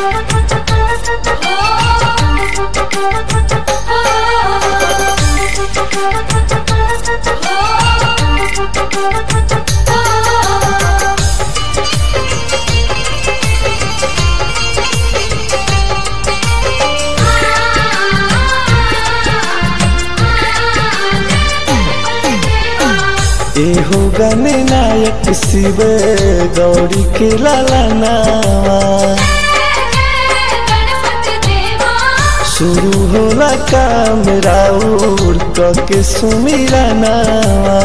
एहो गने नायक शिव गौरी के लाला नावा शुरू होला काम राउर के सुमिरा नावा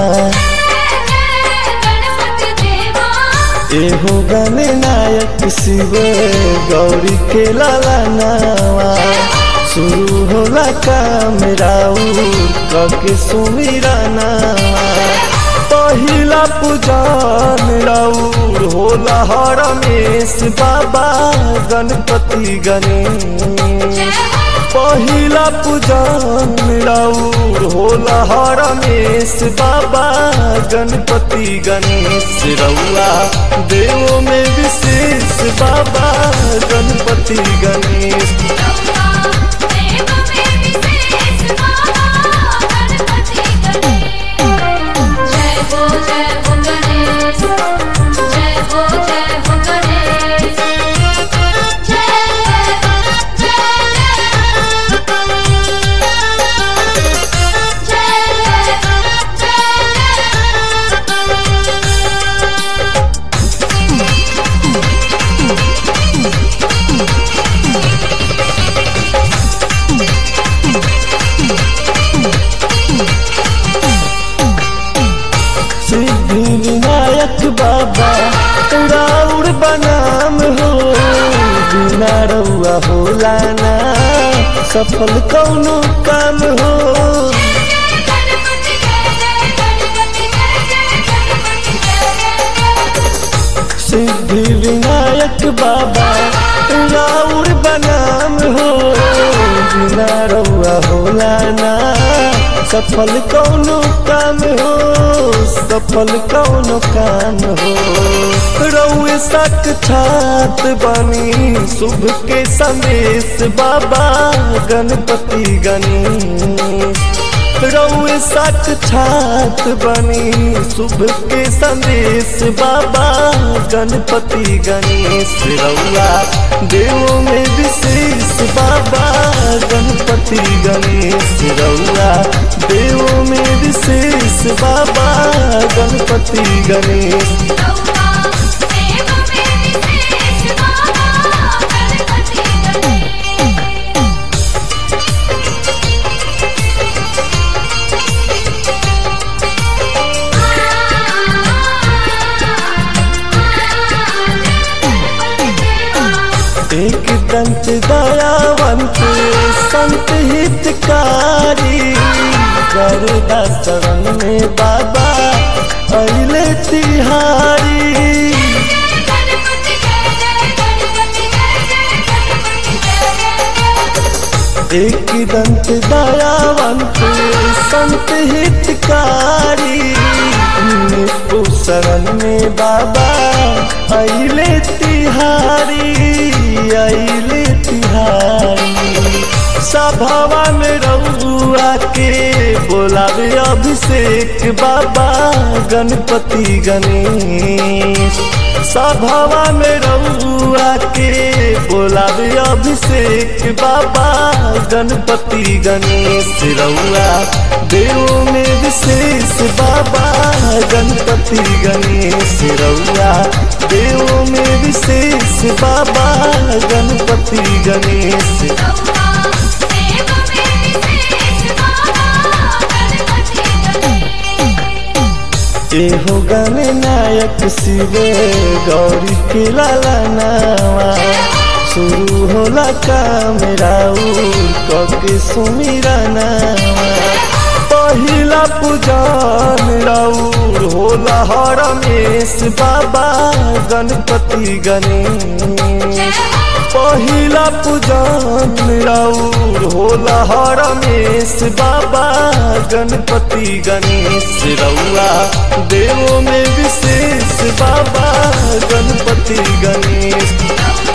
एहो गने नायक शिव गौरी के लाला नावा शुरू होला काम राउर के सुमिरा नावा पहिला पूजन राउर होला हरमेश बाबा गणपति गणेश पहिला पूजन राउर होला हरमेश बाबा गणपति गणेश रउआ देव में विशेष बाबा गणपति गणेश जय हो जय हो गणेश जय हो जय हो गणेश जय सिद्धि विनायक बाबा राउर बनाम हो बिना रउआ होला ना सफल कौनो काम हो सिद्धि विनायक बाबा राउर बनाम हो बिना रउआ होला ना सफल कौनो काम हो सफल कौनो काम हो रउए साक्षात बनी शुभ के संदेश बाबा गणपति गणेश रउए साक्षात बनी शुभ के संदेश बाबा गणपति गणेश रउआ देव में विशेष बाबा गणपति गणेश रउआ देव में विशेष बाबा गणपति गणेश एक दंत दयावंत संत हितकारी गरुदा शरण में बाबा अले तिहारी एक दंत दयावंत संत हितकारी निपु शरण में बाबा अले तिहारी अले तिहारी सभावा में रउआ के बोलावे अभिषेक बाबा गणपति गणेश सभावा में रउआ के बोलावे अभिषेक बाबा गणपति गणेश रउआ देव में विशेष बाबा गणपति गणेश रउआ देव में विशेष बाबा गणपति गणेश एहो गने नायक शिव गौरी के लाला नावा शुरू होला काम राउर के सुमिरा नावा पहिला पूजन राउर होला हरमेश बाबा गणपति गणेश पहिला पूजन राउर होला हरमेश बाबा गणपति गणेश रउआ देव में विशेष बाबा गणपति गणेश